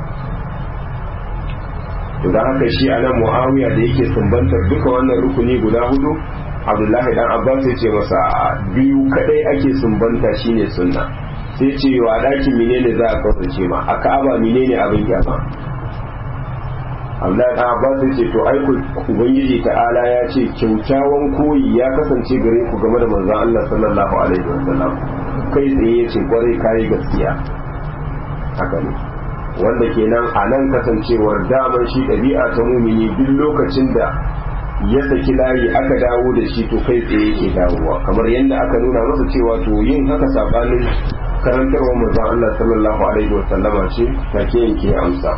Speaker 1: to da haka shi anan Muawiya da yake sumbantar duka wannan rukuni guda hudu abdullahi dan abbas ya ce masa biyu kadai ake sumbanta shine sunna sai ce wa dakin menene za a kaurace ma a ka'aba menene abin kyama abdullahi dan abbas ya ce to ai ubangiji ta'ala ya ce kyaukyawan koyi ya kasance gare ku game da manzon Allah sallallahu alaihi wasallam kai tsaye ya ce kwarai kai gaskiya haka ne wanda kenan a nan kasancewar daman shi ɗabi'a ta mumini duk lokacin da ya saki layi aka dawo da shi to kai tsaye yake dawowa kamar yadda aka nuna masa cewa to yin haka sabanin karantarwar manzon Allah sallallahu alaihi wa sallama ce take yanke amsa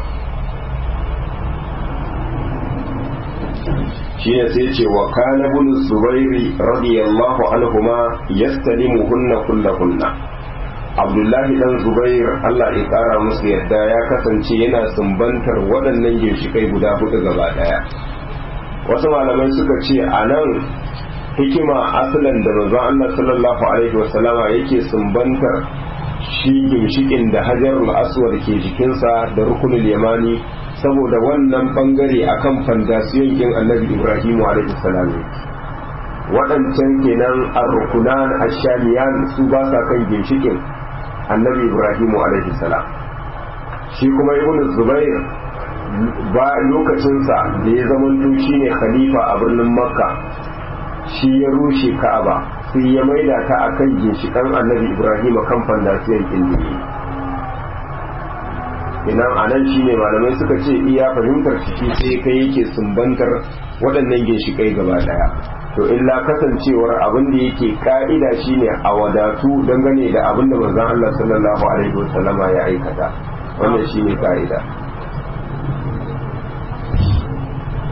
Speaker 1: shi ne sai ce wa kana ibn zubairi radiyallahu anhuma yastalimuhunna kullahunna abdullahi dan zubair Allah ya kara musu yadda ya kasance yana sumbantar waɗannan ginshikai guda hudu gaba daya wasu malamai suka ce a nan hikima asalin da manzon Allah sallallahu alaihi wasallama yake sumbantar shi ginshikin da hajarul aswad ke jikinsa da rukunul yamani saboda wannan bangare akan fandasiyon kin annabi ibrahim alaihi salam waɗancan kenan ar-rukunan ash-shamiyan su ba sa kan ginshikin annabi ibrahim alaihi salam shi kuma ibnu zubair ba lokacinsa da ya zamanto shi ne khalifa a birnin makka shi ya rushe ka'aba sai ya maida ta a kan ginshikan annabi ibrahim kan fandasiyar indini inan a nan shine malamai suka ce iya fahimtar ciki sai kai yake sumbantar waɗannan ginshikai gaba daya to illa kasancewar abin da yake ka'ida shine a wadatu dangane da abin da manzon Allah sallallahu alaihi wasallama ya aikata wannan shine ka'ida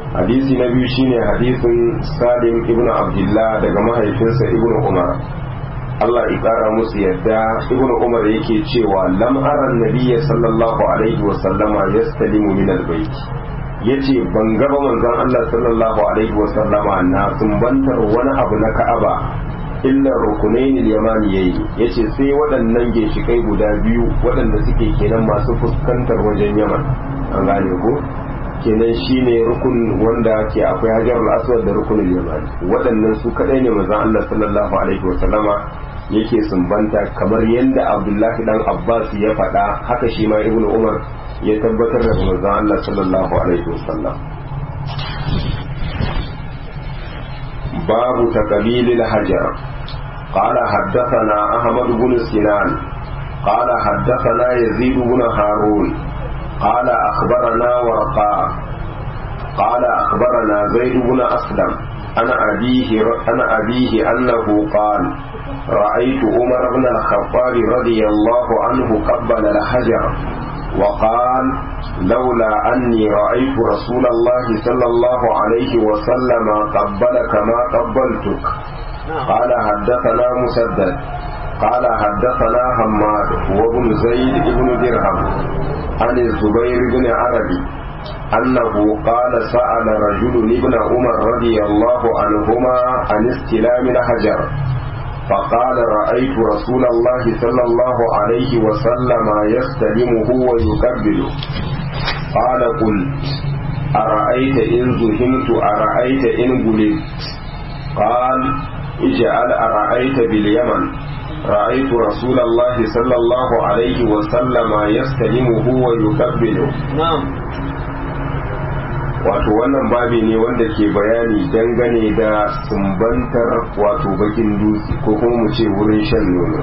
Speaker 1: hadisi na biyu shine hadisin salim ibn abdullah daga mahaifinsa ibn umar Allah ya kara musu yadda ibn umar yake cewa lam ara nabiyya sallallahu alaihi wa sallama yastalimu min albayt yace ban gaba manzon Allah sallallahu alaihi wa sallama na sumbantar wani abu na Ka'aba illa rukunain al-yamani yayi yace sai waɗannan ginshikai guda biyu waɗanda suke kenan masu fuskantar wajen Yaman an gane ko kenan shine rukun wanda ke akwai hajarul aswad da rukunul yamani waɗannan su kadai ne manzon Allah sallallahu alaihi wa sallama yake sumbanta kamar yadda Abdullahi dan Abbas ya faɗa haka shi ma Ibn Umar ya tabbatar da manzon Allah sallallahu alaihi wa sallam babu taqbilil hajar قال حدثنا أحمد بن سنان قال حدثنا يزيد بن هارون قال أخبرنا ورقاء قال أخبرنا زيد بن أسلم أنا أبيه أنا أبيه أنه قال رأيت عمر بن الخطاب رضي الله عنه قبل الحجر وقال لولا أني رأيت رسول الله صلى الله عليه وسلم قبلك ما قبلتك قال حدثنا مسدد قال حدثنا حماد وابن زيد بن درهم عن الزبير بن عربي أنه قال سأل رجل ابن عمر رضي الله عنهما عن استلام الحجر فقال رأيت رسول الله صلى الله عليه وسلم يستلمه ويقبله قال قلت أرأيت إن زهمت أرأيت إن قلت قال اجعل أرأيت باليمن رأيت رسول الله صلى الله عليه وسلم يستلمه ويقبله
Speaker 3: نعم
Speaker 1: wato wannan babi ne wanda ke bayani dangane da sumbantar wato bakin dutse ko kuma mu ce wurin shan nono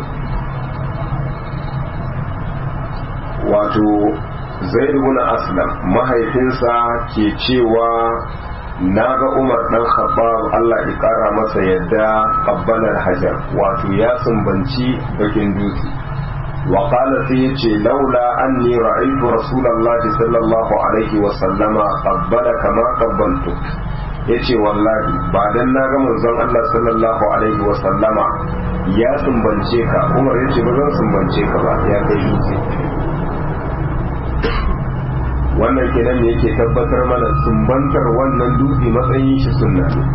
Speaker 1: wato zaid ibn aslam mahaifinsa ke cewa na ga umar dan khattab Allah ya kara masa yadda qabbalar hajar wato ya sumbanci bakin dutse wa qala sai yace laula anni ra'aytu rasulullahi sallallahu alaihi wa sallama qabbala kama qabbaltu yace wallahi ba dan na ga manzon Allah sallallahu alaihi wa sallama ya sumbance ka umar yace ba zan sumbance ka ba ya kai dutse wannan kenan ne yake tabbatar mana sumbantar wannan dutse matsayin shi sunna ne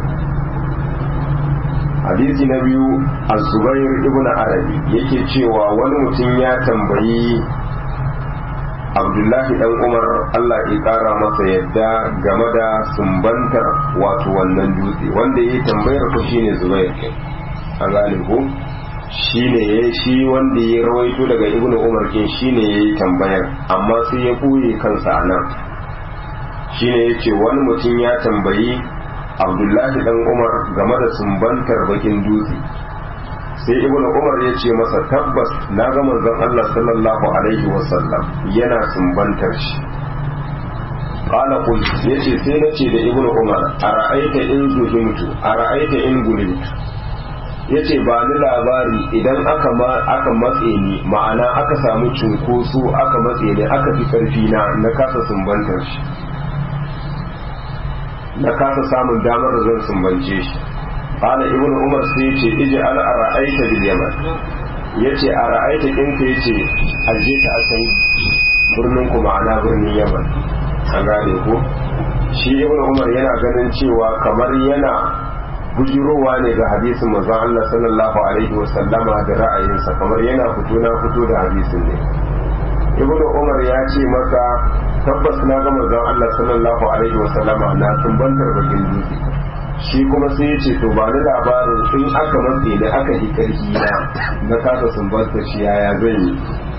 Speaker 1: hadisi na biyu az-zubair ibn arabi yake cewa wani mutum ya tambayi abdullahi dan umar allah ya kara masa yadda game da sumbantar wato wannan dutse wanda ya tambayar ko shine zubair a gane ko shine ya shi wanda ya rawaito daga ibn umar kin shine ya yi tambayar amma sai ya ɓoye kansa a nan shine ya ce wani mutum ya tambayi abdullahi dan umar game da sumbantar bakin dutse sai ibn umar ya ce masa tabbas na ga manzon allah sallallahu alaihi wasallam yana sumbantar shi qala qul yace sai na ce da ibn umar ara'aita in zuhimtu ara'aita in gulimtu ya ce ba ni labari idan aka aka matse ni ma'ana aka samu cunkoso aka matse ni aka fi karfi na na kasa sumbantar shi na kasa samun damar da zan sumbance shi qala ibn umar sai yace iji ala ara'aita bil yaman yace ara'aita in ka yace aje ka a can birnin ku ma'ana birnin yaman an gane ko shi ibn umar yana ganin cewa kamar yana bujirowa ne ga hadisin manzon Allah sallallahu alaihi wasallama da ra'ayinsa kamar yana fito na fito da hadisin ne ibn umar ya ce maka tabbas na ga manzon Allah sallallahu alaihi wasallama na sumbantar bakin dutse shi kuma sai ya ce to ba ni labarin in aka matse da aka yi karfi na na kasa sumbantar shi yaya zan yi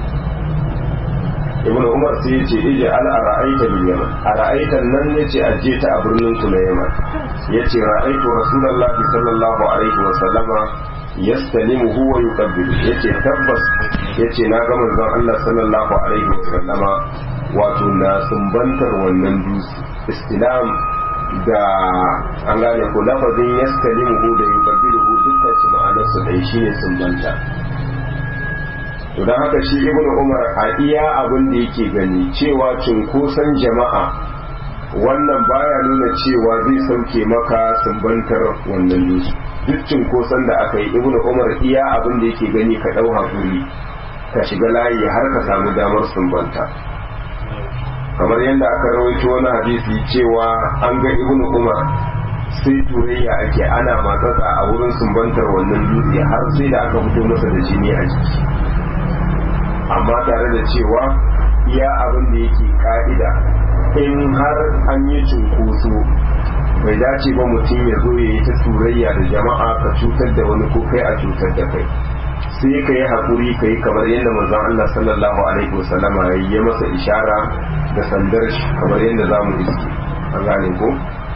Speaker 1: ibn umar sai ya ce ije al ara'aita bil yaman ara'aita nan ne ce aje ta a birnin ku na yaman yace ra'aitu rasulullahi sallallahu alaihi wa sallama yastalimuhu wa yuqabbilu yace tabbas yace na ga manzon Allah sallallahu alaihi wa sallama wato na sumbantar wannan dutse istilam da an gane ko lafazin yastalimuhu da yuqabbiluhu dukkan su ma'anar su dai shine sumbanta to don haka shi ibnu umar a iya abin da yake gani cewa cunkoson jama'a wannan baya nuna cewa zai sauke maka sumbantar wannan dutse duk cinkoson da aka yi ibnu umar iya abin da yake gani ka ɗau hakuri ka shiga layi har ka samu damar sumbanta kamar yadda aka rawaito wani hadisi cewa an ga ibnu umar sai turayya ake ana matsatsa a wurin sumbantar wannan dutse har sai da aka fito masa da jini a jiki amma tare da cewa iya abin da yake ka'ida in har an yi cunkoso bai dace ba mutum ya zo ya yi ta turayya da jama'a ka cutar da wani ko kai a cutar da kai sai ka yi haƙuri ka yi kamar yadda manzon Allah sallallahu alaihi wasallama ya yi masa ishara da sandar shi kamar yadda za mu iske an gane ko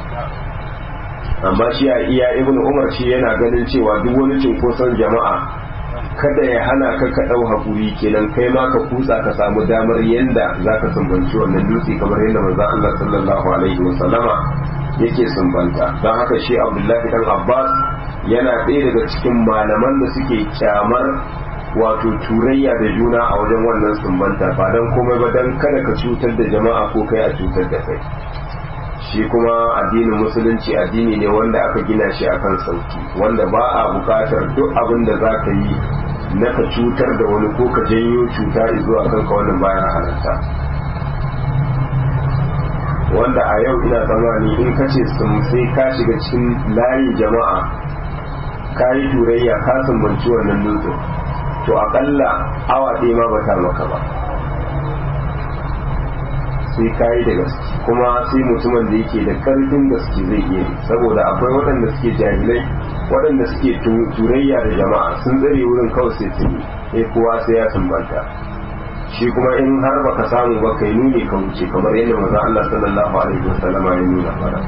Speaker 1: amma shi a iya ibn umar shi yana ganin cewa duk wani cinkoson jama'a kada ya hana ka ka ɗau haƙuri kenan kai ma ka kutsa ka samu damar yadda za ka sumbanci wannan dutse kamar yadda manzon Allah sallallahu alaihi wasallama yake sumbanta don haka shi abdullahi dan abbas yana ɗaya daga cikin malaman da suke kyamar wato turayya da juna a wajen wannan sumbanta ba don komai ba don kada ka cutar da jama'a ko kai a cutar da kai shi kuma addinin musulunci addini ne wanda aka gina shi akan sauki wanda ba a bukatar duk abin da za ka yi na ka cutar da wani ko ka janyo cuta zuwa kanka wannan bayan halatta wanda a yau ina tsammani in ka ce sai ka shiga cikin layin jama'a ka yi turayya ka sumbanci wannan dutsen to akalla awa ɗaya ma bata maka ba sai ka yi da gaske kuma sai mutumin da yake da ƙarfin gaske zai iya saboda akwai waɗanda suke jahilai waɗanda suke turayya da jama'a sun tsare wurin kawai sai su yi kowa sai ya sumbanta shi kuma in har baka samu ba kai nuni ka wuce kamar yadda manzo Allah sallallahu alaihi wasallam ya nuna fara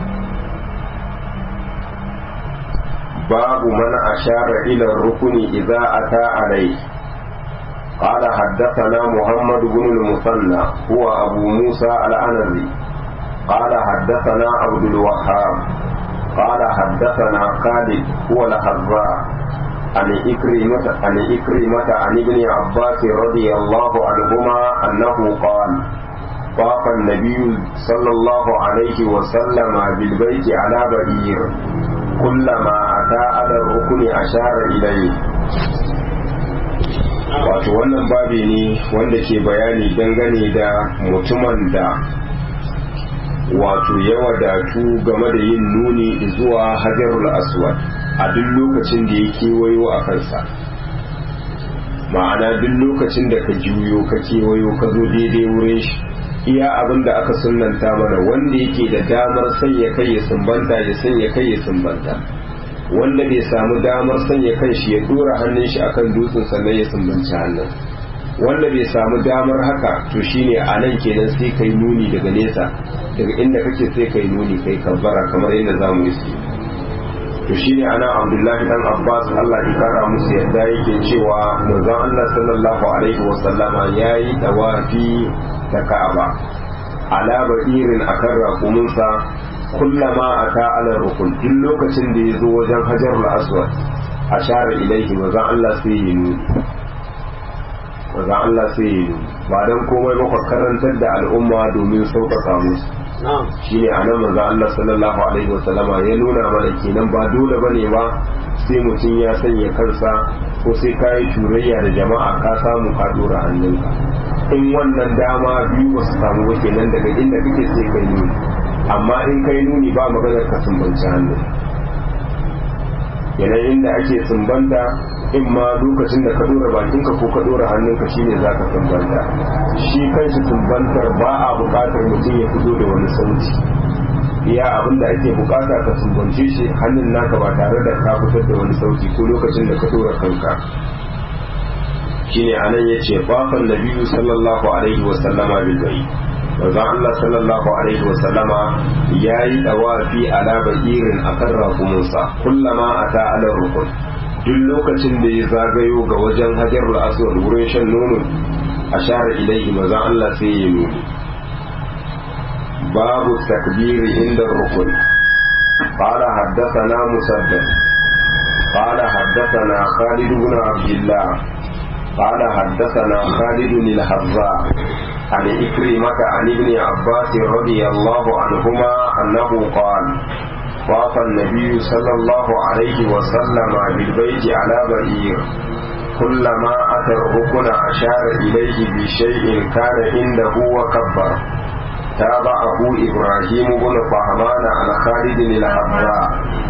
Speaker 1: babu man ashara ila rukuni idza ata alai قال حدثنا محمد بن المثنى هو أبو موسى الأنذي قال حدثنا عبد الوهاب قال حدثنا خالد هو الحذاء عن إكرمة عن إكرمة عن ابن عباس رضي الله عنهما أنه قال طاف النبي صلى الله عليه وسلم بالبيت على بعير كلما أتى على الركن أشار إليه wato wannan babi ne wanda ke bayani dangane da mutumin da wato ya wadatu game da yin nuni zuwa hajarul aswad a duk lokacin da ya kewayo a kansa ma'ana duk lokacin da ka juyo ka kewayo ka zo daidai wurin shi iya abin da aka sunanta mana wanda yake da damar sanya kai ya sumbanta ya sanya kai ya sumbanta wanda bai samu damar sanya kan shi ya dora hannun shi akan dutsen sannan ya sumbanci hannun wanda bai samu damar haka to shine a nan kenan sai kai nuni daga nesa daga inda kake sai kai nuni kai kabbara kamar yadda za mu yi to shine ana abdullahi dan abbas allah ya kara musu yadda yake cewa manzon allah sallallahu alaihi wasallama yayi dawafi ta ka'aba ala irin akan raƙuminsa kullama ata ala rukun duk lokacin da ya zo wajen hajarul aswad a share ilaihi manzon allah sai ya nuni manzon allah sai ya nuni ba dan komai ba karantar da al'umma domin sauƙaƙa musu shine a nan manzo Allah sallallahu alaihi wasallama ya nuna mana kenan ba dole bane ba sai mutum ya sanya kansa ko sai ka yi turayya da jama'a ka samu ka dora hannunka in wannan dama biyu ba su samu ba kenan daga inda kake sai kai nuni amma in kai nuni ba maganar ka sumbanci hannu kenan inda ake sumbanta in ma lokacin da ka dora bakinka ko ka dora hannunka shine za ka sumbanta shi kanshi sumbantar ba a buƙatar mutum ya fito da wani sauti iya abin da ake buƙata ka sumbance shi hannun naka ba tare da ka fitar da wani sauti ko lokacin da ka dora kanka shine anan yace fafan nabiyyu sallallahu alaihi wa sallama bil bayt manzon Allah sallallahu alaihi wa sallama yayi dawafi ala ba'irin akan rakumunsa kullama ata ala rukun duk lokacin da ya zagayo ga wajen hajarul aswad wurin shan nono a share ilaihi maza Allah sai ya nuni babu takbiri inda rukun قال حدثنا مسدد قال حدثنا خالد بن عبد الله قال حدثنا خالد الحذاء عن إكرمة عن ابن عباس رضي الله عنهما أنه قال طاف النبي صلى الله عليه وسلم بالبيت على بعير كلما أتى الركن أشار إليه بشيء كان عنده وكبر تابعه إبراهيم بن فهمان عن خالد الحباء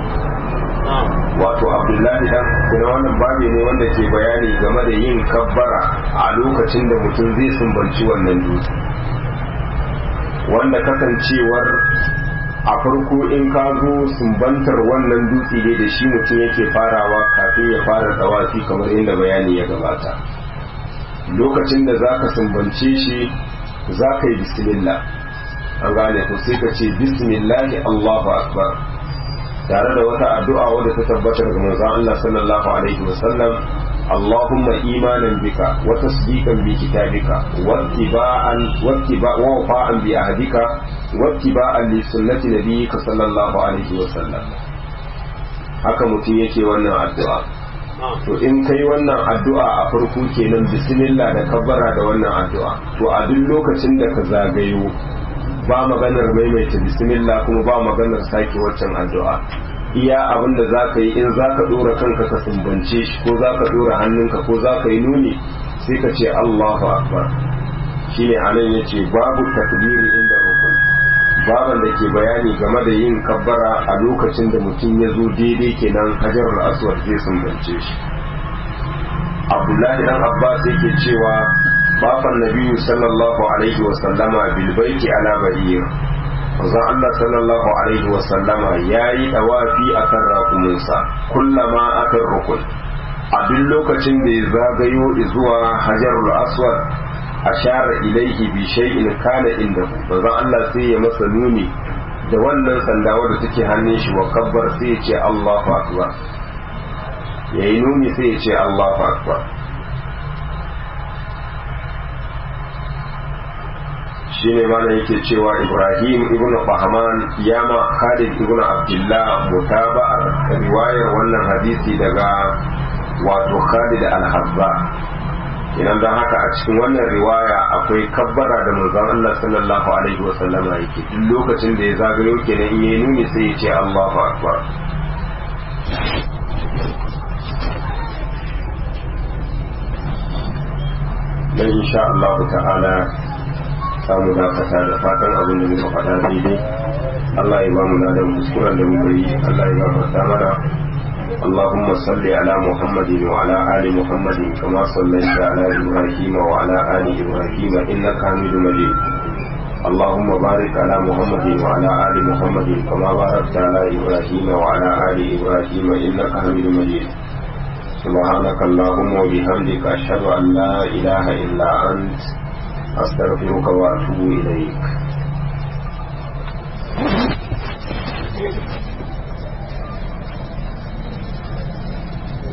Speaker 1: wato abdullahi dan kuma wannan babi ne wanda ke bayani game da yin kabbara a lokacin da mutum zai sumbanci wannan dutse wanda kasancewar a farko in ka zo sumbantar wannan dutse ne da shi mutum yake farawa kafin ya fara tawafi kamar inda bayani ya gabata lokacin da za ka sumbance shi za ka yi bismillah an gane ko sai ka ce bismillahi allahu akbar tare da wata addu'a wadda ta tabbatar ga manzon Allah sallallahu alaihi wasallam Allahumma imanan bika wa tasdiqan bi kitabika wa ittiba'an wa ittiba' wa wafa'an bi ahdika wa ittiba'an li sunnati nabiyyika sallallahu alaihi wasallam haka mutum yake wannan addu'a to in kai wannan addu'a a farko kenan bismillah da kabbara da wannan addu'a to a duk lokacin da ka zagayo ba maganar maimaita bismillah kuma ba maganar sake waccan addu'a iya abin da za ka yi in za ka ɗora kanka ka sumbance shi ko za ka ɗora hannunka ko za ka yi nuni sai ka ce allahu akbar shine anan ya ce babu takbiri inda rukun baban da ke bayani game da yin kabbara a lokacin da mutum ya zo daidai kenan hajar aswad zai sumbance shi abdullahi dan abbas yake cewa bafan nabiyu sallallahu alaihi wasallama bilbaiki ala bahir manzon Allah sallallahu alaihi wasallama yayi dawafi akan rakuminsa kullama akan rukun a duk lokacin da ya zagayo zuwa hajarul aswad ashara ilaihi bi shay'in kana inda manzon Allah sai ya masa nuni da wannan sanda wadda take hannun shi wa kabbar sai ya ce Allahu akbar yayi nuni sai ya ce Allahu akbar shine mana yake cewa Ibrahim ibn Bahman ya ma Khalid ibn Abdullah mutaba'ar riwayar wannan hadisi daga wato Khalid al-Habba idan don haka a cikin wannan riwaya akwai kabbara da manzon Allah sallallahu alaihi wa sallama yake duk lokacin da ya zagayo kenan in yayi nuni sai ya ce Allahu akbar dan insha Allah ta'ala samu dakata da fatan abin da muka faɗa daidai Allah ya ba mu ladan kuskuren da muka yi Allah ya gafarta mana اللهم صل على محمد وعلى آل محمد كما صليت على إبراهيم وعلى آل إبراهيم إنك حميد مجيد اللهم بارك على محمد وعلى آل محمد كما باركت على إبراهيم وعلى آل إبراهيم إنك حميد مجيد سبحانك اللهم وبحمدك أشهد أن لا إله إلا أنت أستغفرك وأتوب إليك